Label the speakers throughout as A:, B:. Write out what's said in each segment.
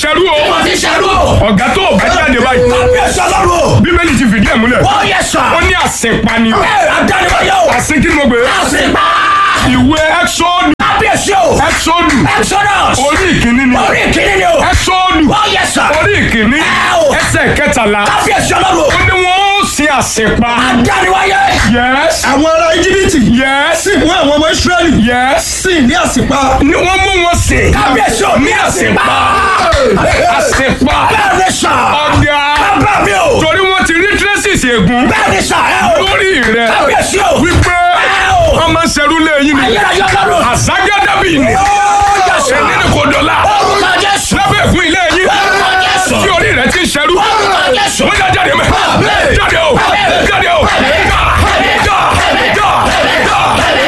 A: ṣẹrú o
B: Wọ́n ti ṣẹ́rú o.
A: ọ̀gá tó o bá jáde báyìí
B: Kábíyèsí ọlọ́run o.
A: bíbélì ti fìdí ẹ̀ múlẹ̀
B: Ó yẹ sà.
A: ó ní àsìnpani
B: Ẹ àdániwáyé o.
A: àsìn kí ni mo gbé
B: Àsìpá.
A: ìwé ẹ́xọ́ọ̀dù
B: Kábíyèsí o.
A: ẹ́xọ́ọ̀dù
B: Exodus.
A: orí ìkíní ni
B: Orí ìkíní ni o.
A: ẹ́xọ́ọ̀dù
B: Ó yẹ sà.
A: orí ìkíní
B: Ẹ o.
A: ẹsẹ̀ kẹtàlá
B: Kábíyèsí ọlọ́run o.
A: ó ní wọ́n ó sin àsìnpa
B: Àdániwáyé.
A: yes
C: àwọn ará íjíbítì
A: yes
C: sì mú àwọn ọmọ ísírẹ́lì
A: yes
C: sì ní àsìpa
A: ni wọ́n mú wọn sìn
B: Kábíyèsí o.
A: ní àsìnpa àsìnpa
B: Bẹ́ẹ̀ni sà.
A: ọ̀gá
B: Bàbá mi o.
A: torí wọ́n ti rí traces ègún
B: Bẹ́ẹ̀ni sà. Ẹ o.
A: lórí rẹ̀
B: Kábíyèsí o.
A: wípé
B: Ẹ o.
A: wọ́n máa ń ṣerú lẹ́yìn ni
B: Ayérayé ọlọ́run.
A: àzágádàbí ni
B: Ó yẹ sà.
A: ẹni ni kò dọ̀la
B: Orúkọ Jésù.
A: lábẹ́ ègún ilé yín
B: Orúkọ Jésù.
A: tí orí rẹ̀ ti ń ṣerú
B: Orúkọ Jésù.
A: wọ́n yá jáde mẹ́ jáde o jáde o já já já já já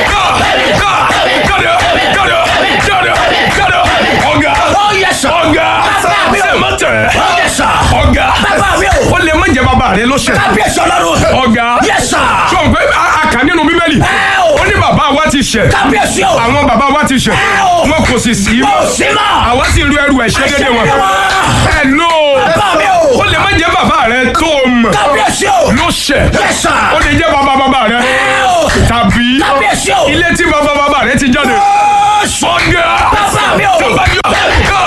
A: já jáde jáde jáde jáde ọ̀gá
B: Ó yẹ sà.
A: ọ̀gá
B: Bàbá mi o.
A: sẹ́mọ̀tẹ̀
B: Ó yẹ sà.
A: ọ̀gá
B: Bàbá mi o.
A: ó lè má jẹ́ bàbá rẹ̀ lọ́sẹ̀
B: Kábíyèsí ọlọ́run.
A: ọ̀gá
B: Yes, sir.
A: sọ pé a- a kà nínú bíbélì
B: Ẹ o.
A: ó ní bàbá wa ti ṣẹ̀
B: Kábíyèsí o.
A: àwọn bàbá wa ti ṣẹ̀
B: Ẹ o.
A: wọn kò sì sí
B: Kò sí mọ́.
A: àwa sì ru ẹrù ẹ̀ṣẹ̀ dédé wọn ẹ lò
B: Bàbá mi o.
A: ó lè má jẹ́ bàbá rẹ̀ tó o mọ̀
B: Kábíyèsí o.
A: ló ṣẹ̀
B: Yes, sir.
A: ó lè jẹ́ bàbá bàbá rẹ̀
B: Ẹ o.
A: tàbí
B: Kábíyèsí o.
A: ilé tí bàbá bàbá rẹ̀ ti jáde
B: Jésù.
A: ọ̀gá
B: Bàbá mi o.
A: tó bá yọ gà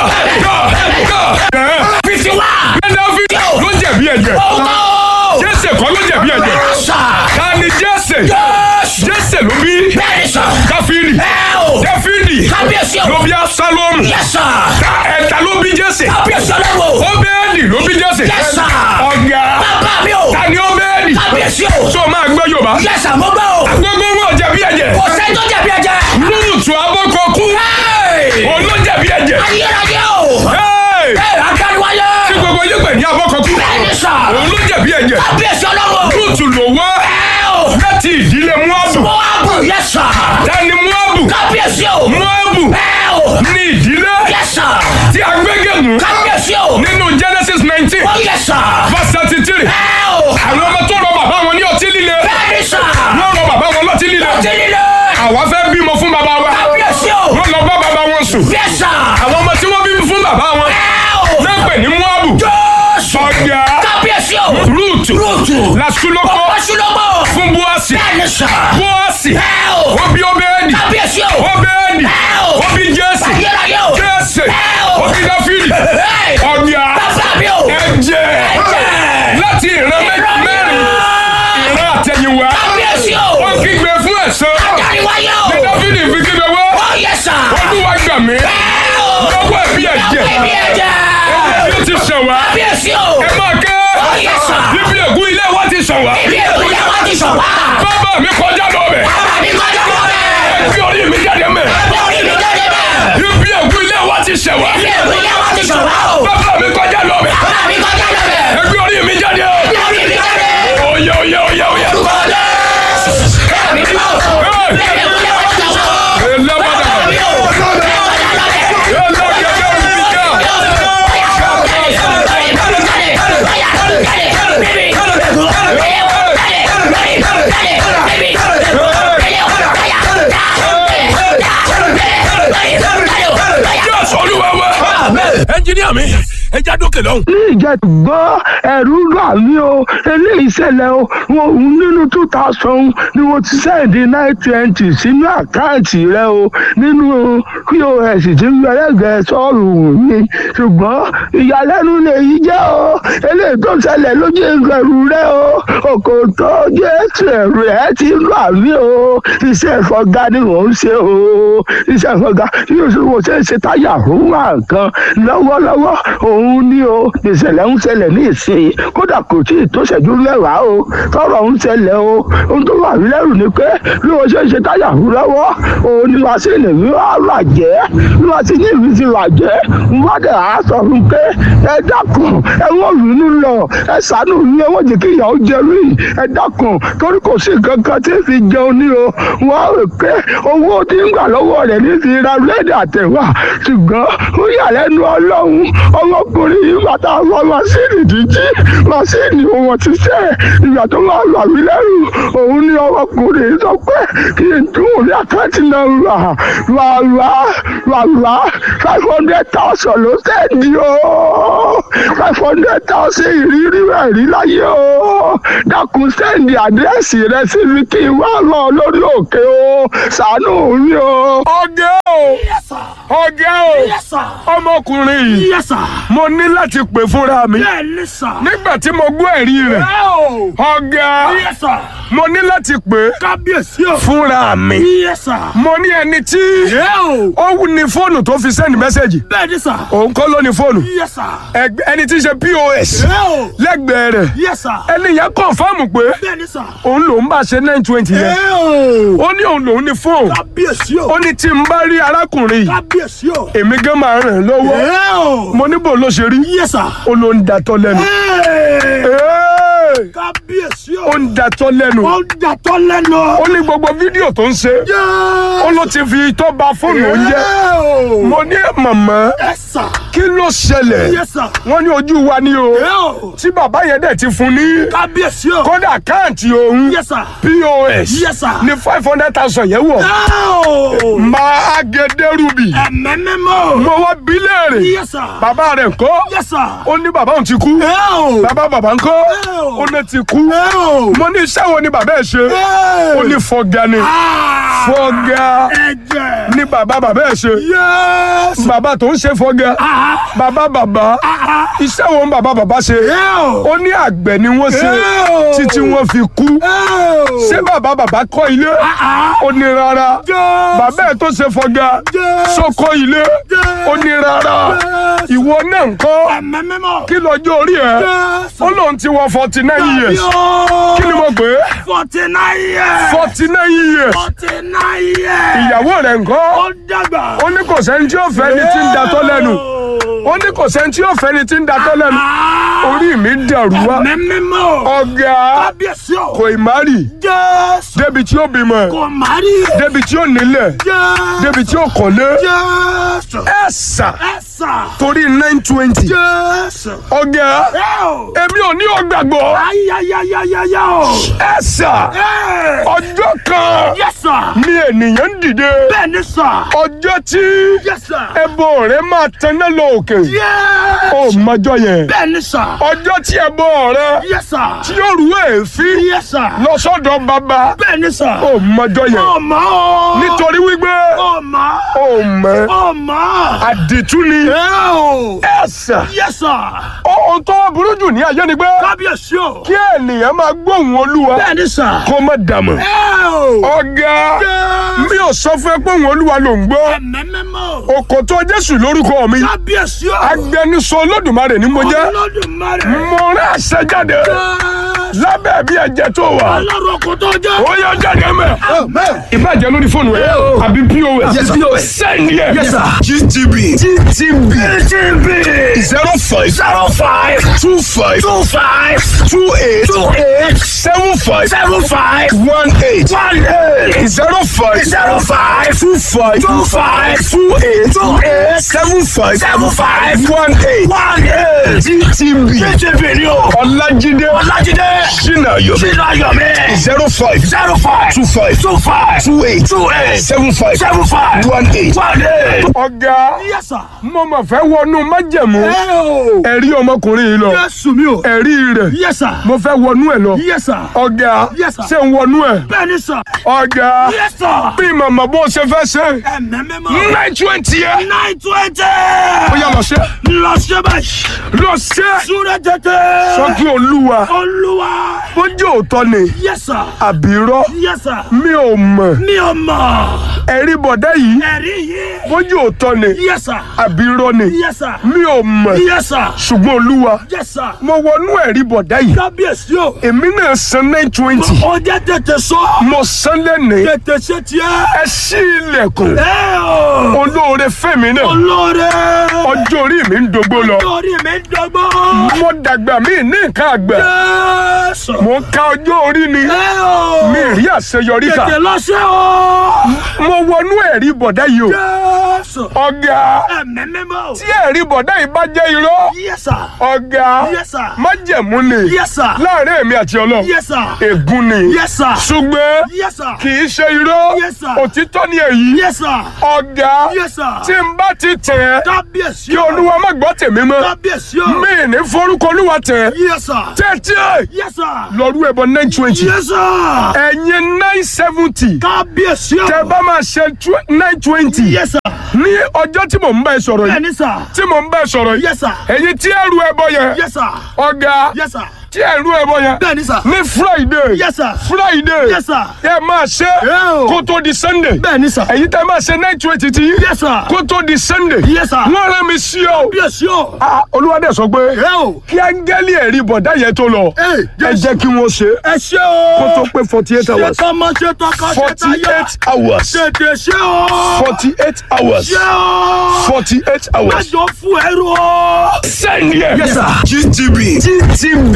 A: gà gà ẹ̀
B: Fífi wá.
A: Dáfídì ló jẹ̀bi ẹ̀jẹ̀
B: Ọkọ̀.
A: Jésè kọ́ ló jẹ̀bi ẹ̀jẹ̀
B: Sà.
A: ta ni Jésè
B: Jésù.
A: Jésè ló bí
B: Bẹ́ẹ̀ni sà.
A: Dáfídì
B: Ẹ o.
A: Dáfídì
B: Kábíyèsí o.
A: ló bí Absalomu
B: Yes, sir.
A: ta ẹ̀ta ló bí Jésè
B: Kábíyèsí ọlọ́run.
A: Óbẹ́ẹ̀dì ló bí Jésè
B: Yes, sir.
A: ọ̀gá
B: Bàbá mi o.
A: ta ni Óbẹ́ẹ̀dì
B: Kábíyèsí o.
A: tó máa gbọ́ Yorùbá
B: Yes, sir. Mo gbọ́ o.
A: gbogbo wọn jẹ̀bi ẹ̀jẹ̀
B: Kò sẹ́ni tó jẹ̀bi ẹ̀jẹ̀.
A: Rúùtù abọ́kọ̀kú
B: Hey.
A: òun ló jẹ̀bi ẹ̀jẹ̀
B: Ayérayé o.
A: Hey!
B: Ẹ àdániwáyé.
A: tí gbogbo yín pè ní abọ́kọ̀kú
B: Bẹ́ẹ̀ni sà.
A: òun ló jẹ̀bi ẹ̀jẹ̀
B: Kábíyèsí ọlọ́run.
A: Rúùtù ló wá
B: Ẹ o.
A: láti ìdílé Móábù
B: Moabu. Yes, sir.
A: ta ni Móábù
B: Kábíyèsí o.
A: Móábù
B: Ẹ o.
A: ní ìdílé
B: Yes, sir.
A: tí a gbégémù
B: Kábíyèsí o.
A: nínú Genesis nineteen
B: Oh, yes, sir.
A: verse thirty three
B: Ẹ o.
A: àwọn ọmọ tó rọ bàbá wọn ní ọtí líle
B: Bẹ́ẹ̀ni sà.
A: wọ́n rọ bàbá wọn lọ́tí líle
B: Ọtí líle.
A: àwa fẹ́ bímọ fún bàbá wa
B: Kábíyèsí o.
A: wọ́n lọ bá bàbá wọn sùn
B: Yes, sir.
A: àwọn ọmọ tí wọ́n bí fún bàbá wọn
B: Ẹ o.
A: náà pè ní Móábù
B: Jésù.
A: ọ̀gá
B: Kábíyèsí o.
A: Rúùtù
B: Rúùtù.
A: làṣúlọ́kọ́
B: Ọ̀pọ̀ṣulọ́gbọ̀.
A: fún Bóásì
B: Bẹ́ẹ̀ni sà.
A: Bóásì
B: Ẹ o.
A: ó bí Óbẹ́ẹ̀dì
B: Kábíyèsí o.
A: Óbẹ́ẹ̀dì
B: Ẹ o.
A: ó bí Jésè
B: Ayérayé o.
A: Jésè
B: Ẹ o.
A: ó bí Dáfídì
B: Hey.
A: ọ̀gá
B: Bàbá mi o.
A: ẹ̀jẹ̀
B: Ẹ̀jẹ̀.
A: láti ìran mẹ́- mẹ́rin ìran àtẹ̀yìnwá
B: Kábíyèsí o.
A: ó kígbe fún ẹ̀san
B: Àdániwáyé o.
A: ní Dáfídì fi kígbe wá
B: Oh, yes, sir.
A: Olúwa gbà mí
B: Ẹ o.
A: lọ́wọ́ ẹ̀bí ẹ̀jẹ̀
B: Ẹ̀mí ẹ̀jẹ̀.
A: bí ó ti ṣàn wá
B: Kábíyèsí o.
A: ẹ máa ké
B: Oh, yes, sir.
A: bíbí ègún ilé wa ti ṣàn wá
B: Ibi èkó yẹn wá ti sọ̀ wá.
A: bàbá mi kọjá lọ bẹ̀
B: Bàbá mi kọjá lọ bẹ́ẹ̀.
A: ẹgbẹ́ orí mi jáde mẹ́
B: Ẹgbẹ́ orí mi jáde bẹ́ẹ̀.
A: bíbí ègún ilé wa ti ṣàn wá
B: Ibi èkó yẹn wá ti sọ̀ wá o.
A: bàbá mi kọjá lọ bẹ̀
B: Bàbá mi kọjá lọ bẹ́ẹ̀.
A: ẹgbẹ́ orí mi jáde
B: Ẹgbẹ́ orí mi jáde.
A: oyè oyè oyè oyè.
B: Orúkọ Jésù. Ẹ̀mí mímọ́ o. Ibi èkó yẹn wá ti sọ̀ wá o.
A: Elábàdà.
B: Bàbá mi o. Kọjá lọ bẹ́ẹ̀.
A: Elágẹ̀dẹ̀ òrìṣà. Jésù Olúwa wa. ẹnjiníà mi ẹ já dókè lọ́hùn.
D: ní ìjẹ́gbọ́ ẹ̀rú gbà mí o eléyìí ṣẹlẹ̀ o wọn òun nínú two thousand ni mo ti sẹ́ẹ̀dì nine twenty sínú àkáǹtì rẹ o nínú pos tí ń gbẹrẹgẹ sọ́ọ̀rù mi ṣùgbọ́n ìyàlẹ́nu lèyí jẹ́ o eléyìí tó ṣẹlẹ̀ lójú ìgbẹ̀rù rẹ o òkò tó jésù ẹ̀rù ẹ̀ ti ń gbà mí o iṣẹ́ ìfọ̀gá ni mò ń ṣe o iṣẹ́ ìfọ̀gá yóò ṣe mo ṣe ń ṣe táyà fún wa nǹkan lọ́wọ́lọ́wọ́ òun ni o ìṣẹ̀lẹ̀ ń ṣẹlẹ̀ ní ìsìn kódà kò tí ì tó ṣẹ́jú mẹ́wàá o tọrọ ń ṣẹlẹ̀ o ohun tó wà mí lẹ́rù ni pé bí mo ṣe ń ṣe táyà fún lọ́wọ́ òun ni wàá sí ìlèmí wàá bàjẹ́ bí wàá sí ní ìlú ti bàjẹ́ wọ́n dẹ̀ á sọ fún pé ẹ dákun ẹ wọ́n bínú lọ ẹ ṣàánú mi ẹ wọ́n jẹ́ kí ìyàwó jẹ mí ẹ dákun torí kò sí kankan tí ń fi jẹun ní o wọ́n rò pé owó tí ń gbà lọ́wọ́ rẹ̀ ní ti ra búrẹ́dì àtẹ̀wà ṣùgbọ́n ó yà lẹ́nu ọlọ́run ọmọ ọmọkùnrin yìí bàtà wọ masíìnì díjí masíìnì wọn ti sẹ́ ìgbà tó máa lọ àwí lẹ́rù òun ni ọmọkùnrin yìí sọ pé kí n tún orí àkáǹtì náà rà rà rà rà rà five hundred thousand ló sẹ́ni o five hundred thousand ìrírí rẹ̀ rí láyé o dákun sẹ́ndì àdírẹ́sì rẹ sí mi kí n wá lọ lórí òkè o ṣàánú mi o.
A: ọ̀gá o
B: Yes, sir.
A: ọ̀gá o
B: Yes, sir.
A: ọmọkùnrin yìí
B: Yes, sir.
A: mo ní láti pè fúnra mi
B: Bẹ́ẹ̀ ni, sir.
A: nígbà tí mo gbọ́ ẹ̀rí rẹ̀
B: Ẹ o.
A: ọ̀gá
B: Yes, sir.
A: mo ní láti pè
B: Kábíyèsí o.
A: fúnra mi
B: Yes, sir.
A: mo ní ẹni tí
B: Ẹ o.
A: ó wù ní fóònù tó fi sẹ́ndì mẹ́sẹ̀gì
B: Bẹ́ẹ̀ ni, sir.
A: òun kọ́ ló ní fóònù
B: Yes, sir.
A: Ẹgbẹ́- ẹni tí ń ṣe pos
B: Ẹ o.
A: lẹ́gbẹ̀ẹ́ rẹ̀
B: Yes, sir.
A: ẹni yẹn kọ̀ǹfàmù pé
B: Bẹ́ẹ̀ ni, sir.
A: òun lòún bá ṣe nine twenty yẹn
B: Ẹ o.
A: ó ní òun lòún ní fóònù
B: Kábíyèsí o.
A: ó ní tí n bá rí arákùnrin yìí
B: Kábíyèsí o.
A: èmi gan máa ràn án lọ́wọ́
B: Ẹ o.
A: mo ní bò ló ṣe rí
B: Yes, sir.
A: ó ló ń datọ́ lẹ́nu
B: Ẹ.
A: Ee,
B: Kábíyèsí
A: ó
B: o.
A: ń datọ́ lẹ́nu
B: Ó ń dàtọ́ lẹ́nu.
A: ó ní gbogbo fídíò tó ń ṣe
B: Yes.
A: ó ló ti fi tó ba fóònù oúnjẹ
B: Ẹ o.
A: mo ní màmá
B: Yes, sir.
A: kí ló ṣẹlẹ̀
B: Yes, sir.
A: wọ́n ní ojú wa ni o
B: Ẹ o.
A: tí bàbá yẹn dẹ̀ ti fún ní
B: Kábíyèsí o.
A: kódà àkáǹtì òun
B: Yes, sir.
A: pos
B: Yes, sir.
A: ní five hundred thousand yẹn wọ̀
B: Ẹ o.
A: máa agẹdẹrúbì
B: Ẹ̀mẹ́mẹ́mọ́.
A: mo wá bí léèrè
B: Yes, sir.
A: bàbá rẹ̀ ńkọ́
B: Yes, sir.
A: ó ní bàbá òun ti kú
B: Ẹ o.
A: bàbá bàbá ńkọ́
B: Ẹ o.
A: ó ní ti kú
B: Ẹ o.
A: mo ní iṣẹ́ wo ni bàbá ẹ̀ ṣe
B: Ẹ.
A: ó ní fọgá ni
B: Ah.
A: fọgá
B: Ẹ̀jẹ̀.
A: ni bàbá bàbá ẹ̀ ṣe
B: Yes.
A: bàbá tó ń ṣe fọgá
B: Ah.
A: bàbá bàbá
B: Ah.
A: iṣẹ́ wo ni bàbá bàbá ṣe
B: Ẹ o.
A: ó ní àgbẹ̀ ni wọ́n ṣe
B: Ẹ o.
A: títí wọ́n fi kú
B: Ẹ o.
A: ṣé bàbá bàbá kọ́ ilé
B: Ah.
A: ó ní rárá
B: Yes.
A: bàbá ẹ̀ tó ṣe fọgá
B: Yes.
A: sókó ilé
B: Yes.
A: ó ní rárá
B: Yes.
A: ìwọ náà ń kọ́
B: Ẹ̀mẹ́mẹ́mọ́.
A: kí lọ́jọ́ orí ẹ̀
B: Yes.
A: ó lóun ti wọ forty nine years
B: Yo.
A: kí ni mo pè é
B: Forty nine years.
A: forty nine years
B: Forty nine years.
A: ìyàwó rẹ̀ ń kọ́
B: Ó dàgbà.
A: ó ní kò sẹ́ni tí ó fẹ́ ni tí ń datọ́ lẹ́nu ó ní kò sẹ́ni tí ó fẹ́ ni tí ń datọ́ lẹ́nu orí mi dàrú wá
B: Ẹ̀mẹ́mẹ́mọ́.
A: ọ̀gá
B: Kábíyèsí o.
A: kò ì má rì
B: Jésù.
A: débi tí ó bímọ
B: Kò má rí.
A: débi tí ó nílẹ̀
B: Jésù.
A: débi tí ó kọ́lé
B: Jésù.
A: ẹ̀ sà
B: Ẹ sà.
A: torí nine twenty
B: Jésù.
A: ọ̀gá
B: Ẹ o.
A: èmi ò ní ọgbàgbọ́
B: Ayayayayaya o.
A: ẹ̀ sà
B: Ẹ.
A: ọjọ́ kan
B: Yes sir.
A: ni ènìyàn ń dìde
B: Bẹ́ẹ̀ ni sà.
A: ọjọ́ tí
B: Yes sir.
A: ẹbọ rẹ máa taná lọ òkè
B: Yes.
A: ó mọjọ́ yẹn
B: Bẹ́ẹ̀ ni sà.
A: ọjọ́ tí ẹbọ rẹ
B: Yes sir.
A: tí yóò rú èéfín
B: Yes sir.
A: lọ sọ́dọ̀ bàbá
B: Bẹ́ẹ̀ ni sà.
A: ó mọjọ́ yẹn
B: Ọmọ o.
A: nítorí wípé
B: Ọmọ.
A: ó mọ
B: Ọmọ.
A: àdìtú ni
B: Ẹ o.
A: ẹ̀sà
B: Yes sir.
A: ohun tó wá burú jù ní ayé ni pé
B: Kábíyèsí o.
A: kí ènìyàn máa gbóhùn olúwa
B: Bẹ́ẹ̀ ni sà.
A: kó má dàmọ̀
B: Ẹ o.
A: ọ̀gá mi ò sọ fún ẹ pé òun olúwa ló ń gbọ́
B: Ẹ̀mẹ́mẹ́mọ́.
A: òkòtó jésù lórúkọ mi
B: Kábíyèsí o.
A: agbẹnusọ olódùmarè ni mo jẹ́
B: Olódùmarè.
A: mo rán àṣẹ jáde
B: Jésù.
A: lábẹ́ bí ẹ̀jẹ̀ tó wà
B: Ọlọ́run kò tó jẹ́.
A: ó yọ jáde mẹ́. ìbàjẹ́ lórí fóònù ẹ̀ àbí pos sẹ́ni ẹ̀ gtb gtb
B: TB.
A: zero five
B: Zero five.
A: two five
B: Two five.
A: two eight
B: Two eight.
A: seven five
B: Seven five.
A: one eight
B: One eight.
A: zero five
B: Zero five.
A: two five
B: Two five.
A: two eight
B: Two eight.
A: seven five
B: Seven five.
A: one eight
B: One eight.
A: gtb
B: TB ni o.
A: ọlájídé
B: Ọlájídé.
A: sinayo
B: Sínú ayọ̀mí.
A: zero five
B: Zero five.
A: two five
B: Two five.
A: two eight
B: Two eight.
A: seven five
B: Seven five.
A: one eight.
B: One eight.
A: ọ̀gá
B: Yes sir.
A: mo mọ̀ fẹ́ wọnú májẹ̀mú
B: Ẹ o.
A: ẹ̀rí ọmọkùnrin yìí lọ
B: Jésù mi o.
A: ẹ̀rí rẹ̀
B: Yes sir.
A: mo fẹ́ wọnú ẹ̀ lọ
B: Yes sir.
A: ọ̀gá
B: Yes, sir.
A: ṣé ń wọnú ẹ̀
B: Bẹ́ẹ̀ ni sir.
A: ọ̀gá
B: Yes sir.
A: bí màmá bó ṣe fẹ́ ṣe
B: Ẹ̀mẹ́mẹ́mọ́.
A: nine twenty yẹ
B: Nine twenty.
A: ó yá lọ ṣe
B: Lọ ṣe báyìí.
A: lọ ṣe
B: Súré tètè.
A: sọ́kí olúwa
B: Olúwa.
A: bó jẹ́ òótọ́ ni
B: Yes sir.
A: àbírọ́
B: Yes sir.
A: mi ò mọ̀
B: Mi ò mọ̀.
A: ẹ̀rí bọ̀dá yìí
B: Ẹ̀rí yìí.
A: bó jẹ́ òótọ́ ni
B: Yes sir.
A: àbírọ́ ni
B: Yes sir.
A: mi ò mọ̀
B: Yes sir.
A: ṣùgbọ́n olúwa
B: Yes sir.
A: mo wọnú ẹ̀rí bọ̀dá yìí
B: Kábíyèsí o.
A: èmi náà san nine twenty
B: Ó jẹ́ tètè sọ.
A: mo san lẹ́nìí
B: Tètè ṣe tiẹ̀.
A: ẹ ṣí ilẹ̀kùn
B: Ẹ o.
A: olóore fẹ́mi náà
B: Olóore.
A: ọjọ́ orí mi ń dogbo lọ
B: Torí mi dọ́gbọ́n.
A: mo dàgbà mí ní nǹkan àgbà
B: Jésù.
A: mo ń ka ọjọ́ orí ni
B: ẹ o.
A: mi rí àṣeyọrí kà
B: tètè lọ sí o.
A: mo wọnú ẹ̀rí bọ̀dá yìí o
B: Jésù.
A: ọ̀gá
B: ẹ̀mí mímọ́.
A: tí ẹ̀rí bọ̀dá yìí bá jẹ́ irọ́
B: Yes sir.
A: ọ̀gá
B: Yes sir.
A: májẹ̀mú ni
B: Yes sir.
A: láàrin èmi àti ọlọ́run
B: Yes sir.
A: ègún ni
B: Yes sir.
A: ṣùgbọ́n
B: Yes sir.
A: kì í ṣe irọ́
B: Yes, sir.
A: òtítọ́ ni èyí
B: Yes sir.
A: ọ̀gá
B: Yes sir.
A: tí n bá ti tẹ̀ ẹ́
B: Kábíyèsí
A: kí
B: o.
A: olúwa má gbọ́ tèmi mọ́
B: Kábíyèsí o.
A: mi ní forúkọ olúwa tẹ̀ ẹ́
B: Yes sir.
A: tẹ́tí ẹ̀
B: Yes sir.
A: lọ́rú ẹ̀bọ nine twenty
B: Yes sir.
A: ẹ̀yin nine seventy
B: Kábíyèsí o.
A: tẹ́ bá máa ṣe nine twenty
B: Yes sir.
A: ní ọjọ́ tí mò ń bá ẹ sọ̀rọ̀ yìí
B: Bẹ́ẹ̀ni sir.
A: tí mò ń bá ẹ sọ̀rọ̀ yìí
B: Yes sir.
A: ẹ̀yin tí ẹrù ẹbọ yẹn
B: Yes sir.
A: ọ̀gá
B: Yes sir.
A: tí ẹrù ẹbọ yẹn
B: Bẹ́ẹ̀ni sir.
A: ní friday
B: Yes sir.
A: friday
B: Yes sir.
A: ẹ máa ṣe
B: Yeah, o.
A: kó tó di sunday
B: Bẹ́ẹ̀ni sir.
A: ẹ̀yin tẹ́ máa ṣe nine twenty tí
B: Yes sir.
A: kó tó di sunday
B: Yes sir.
A: wọ́n rán mi sí ọ
B: Kábíyèsí o.
A: Ah, olúwadẹ sọ pé
B: Ẹ o.
A: kí áńgẹ́lì ẹ̀rí bọ̀dá yẹn tó lọ
B: Ẹ,
A: ẹ jẹ́ kí wọ́n ṣe
B: Ẹ ṣé o.
A: kó tó pé forty eight
B: Ṣé
A: hours
B: tọmọ ṣe tọkọ ṣe
A: forty
B: táyà.
A: eight hours
B: Tètè ṣé o.
A: forty eight hours
B: Ṣé o.
A: forty eight hours.
B: Májọ fún ẹrú o.
A: send here.
B: Yes, sir.
A: GTB. GTB.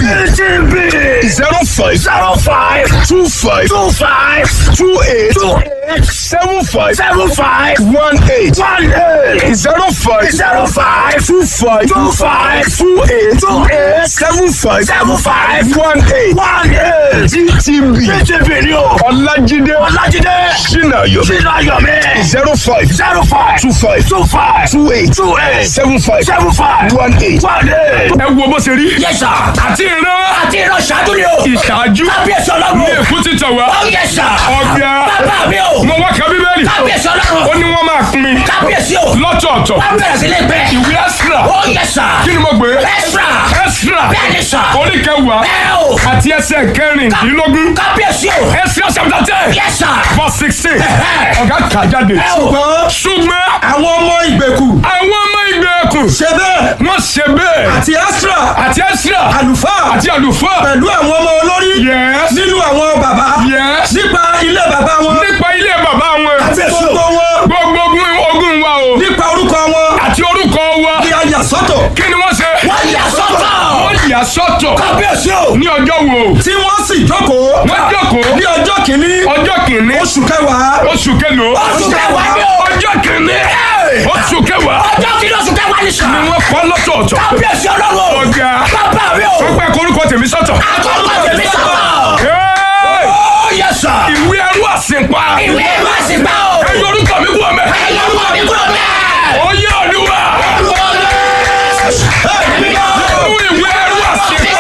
B: TB.
A: zero five
B: Zero five.
A: two five
B: Two five.
A: two eight
B: Two eight.
A: seven five
B: Seven five.
A: one eight
B: One eight.
A: zero five
B: Zero five.
A: two five
B: Two five.
A: two eight
B: Two eight.
A: seven five
B: Seven five.
A: one eight.
B: One eight.
A: GTB.
B: TB ni o.
A: Ọlájídé
B: Ọlájídé.
A: Ṣínàyọ̀
B: Sínú ayọ̀ mi.
A: zero five
B: Zero five.
A: two five
B: Two five.
A: two eight
B: Two eight.
A: seven five
B: Seven five.
A: one eight.
B: One eight.
A: ẹ wo bó ṣe rí.
B: Yes sir.
A: àti ìran
B: Àti ìran ṣáájú ni o.
A: ìṣáájú
B: Kábíyèsí
A: ní
B: ọlọ́run.
A: èkó ti tàn wá.
B: Oh yes sir.
A: Ọ̀gá.
B: Bàbá mi o.
A: mo wá ka bíbélì.
B: Kábíyèsí
A: ó
B: ọlọ́run.
A: ní wọ́n máa pín mi
B: Kábíyèsí o.
A: lọ́tọ̀ọ̀tọ̀.
B: Wọ́n bẹ̀rẹ̀ sí ní pẹ́.
A: ìwé ẹ́sìrà
B: Oh yes sir.
A: kí ni mo gbé.
B: Extra.
A: ẹ́sìrà
B: Bẹ́ẹ̀ni sir.
A: orí kẹwàá
B: Bẹ́ẹ̀ o.
A: àti ẹsẹ̀ kẹrìndínlógún.
B: Kábíyèsí o.
A: ẹ́sìrà chapter ten
B: Yes sir.
A: verse sixteen.
B: Ẹ̀hẹ́.
A: ọ̀gá kà jáde.
B: Ẹ o.
C: ṣùgbọ́n
A: ṣùgbọ́n
C: àwọn ọmọ ìgbèkù
A: àwọn ọmọ ìgbèkùn
C: ṣe bẹ́ẹ̀
A: wọ́n ṣe bẹ́ẹ̀
C: àti Ẹ́sírà
A: àti ẹ́sìrà
C: àlùfáà
A: àti àlùfáà.
C: pẹ̀lú àwọn ọmọ olórí
A: Yes.
C: nínú àwọn bàbá
A: Yes.
C: nípa ilé bàbá wọn
A: nípa ilé bàbá wọn.
C: àti gbogbo wọn
A: gbogbo ogun ogun wa o.
C: nípa orúkọ wọn
A: àti orúkọ wa.
C: ní ayà sọ́tọ̀
A: kí ni wọ́n ṣe.
B: Wọ́n yà sọ́tọ̀.
A: wọ́n yà sọ́tọ̀.
B: Kábíyèsí o.
A: ní ọjọ́ wo.
C: tí wọ́n sì jókòó
A: wọ́n jókòó.
C: ní ọjọ́ kìíní
A: ọjọ́ kìíní.
C: oṣù kẹwàá
A: oṣù kẹlò.
B: Oṣù kẹwàá ni o.
A: ọjọ́ kìíní. oṣù kẹwàá.
B: Ọjọ́ kìíní oṣù kẹwàá ni sà.
A: ni wọ́n kọ́ lọ́tọ̀ọ̀tọ̀.
B: Kábíyèsí ọlọ́run.
A: ọ̀gá.
B: Bàbá mi o.
A: wọ́n pẹ́ korúkọ tèmi sọ́tọ̀.
B: Àkọ́kọ́ tèmi sọ̀rọ̀.
A: Hey!
B: Oh yes sir.
A: ìwé ẹrú àsìnpa.
B: Ìwé ìwé àsìgbà o.
A: ẹ yọ orúkọ mi kúrò mẹ́.
B: Ẹ̀yọ́ ọmọ mi kúrò bẹ́ẹ̀.
A: ó yẹ olúwa. mú ìwé ẹrú àsìnpa.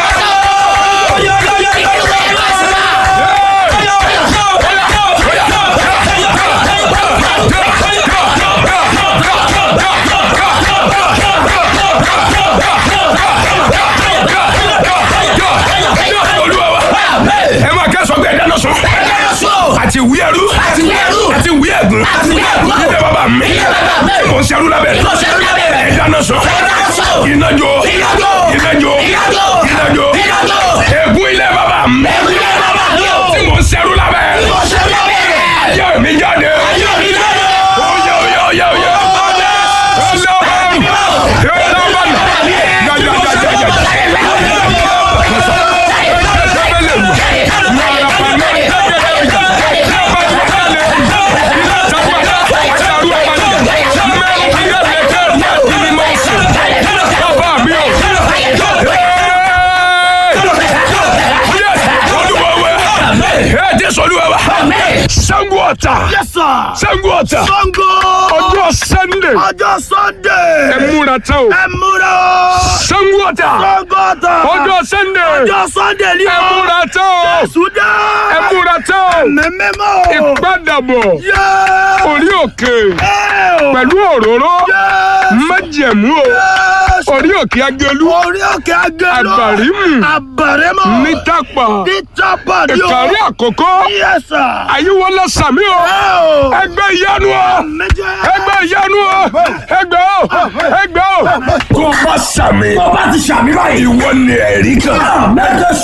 A: olúwa wa. ẹ máa kẹ́sọ̀ pé ẹ dáná sun. àti ìwé ẹrú.
B: Àti ìwé ẹrú.
A: àti ìwé ẹ̀gún.
B: Àti ìwé ẹ̀gún.
A: ilé bàbá mi.
B: Ilé bàbá mi.
A: mo ń ṣerú lábẹ́.
B: Mo ń ṣerú lábẹ́ rẹ̀.
A: ẹ dáná sun.
B: dáná sun.
A: iná jó.
B: Iná jó.
A: iná jó.
B: Iná jó.
A: iná jó.
B: Iná jó.
A: ègún ilé bàbá mi.
B: Ẹ̀rù ilé bàbá mi o.
A: tí mo ń ṣerú lábẹ́.
B: Mo ṣe lábẹ́ rẹ̀.
A: ayé mi jáde.
B: Ayé mi jáde.
A: Oye oye oye oye. Ọlọ́run. Ọlọ́run. Jajajajaja. Bàbá mi o. Ẹ jẹ́ sọ́lúwa wa. Ṣàngó Ọ̀tà.
B: Yes sir.
A: Ṣàngó Ọ̀tà.
B: Sango.
A: Ọjọ́ Sunday.
B: Ọjọ́ Sunday.
A: Ẹ múra tán o.
B: Ẹ múra o.
A: Ṣàngó Ọ̀tà.
B: Sango ọ̀tà.
A: Ọjọ́ Sunday.
B: Ọjọ́ Sunday ni
A: Ẹ
B: o.
A: múra tán o.
B: Sùdá.
A: Ẹ múra tán o.
B: Mẹ́mẹ́mọ́ o.
A: Ìpadàbọ̀
B: Yẹ́.
A: orí òkè
B: Ẹ o.
A: pẹ̀lú òróró
B: Yẹ́.
A: májẹ̀mú o.
B: Yes.
A: Orí òkè agelu
B: Orí òkè agolo.
A: Àbàrímù.
B: Àbàrímù.
A: ní tápà.
B: Ní tápà ni o.
A: Ìkàrí àkókò.
B: Yes sir.
A: Àyíwọlá sàmí o.
B: Ẹ o.
A: Ẹgbẹ́ ìyanu o.
B: Méjì.
A: Ẹgbẹ́ ìyanu o. Ẹgbẹ́ o. Ẹgbẹ́ o. Tó o bá sàmì.
B: Tó bá ti ṣàmì báyìí.
A: Ìwọ ni ẹ̀rí kan.
B: Mẹ́jọ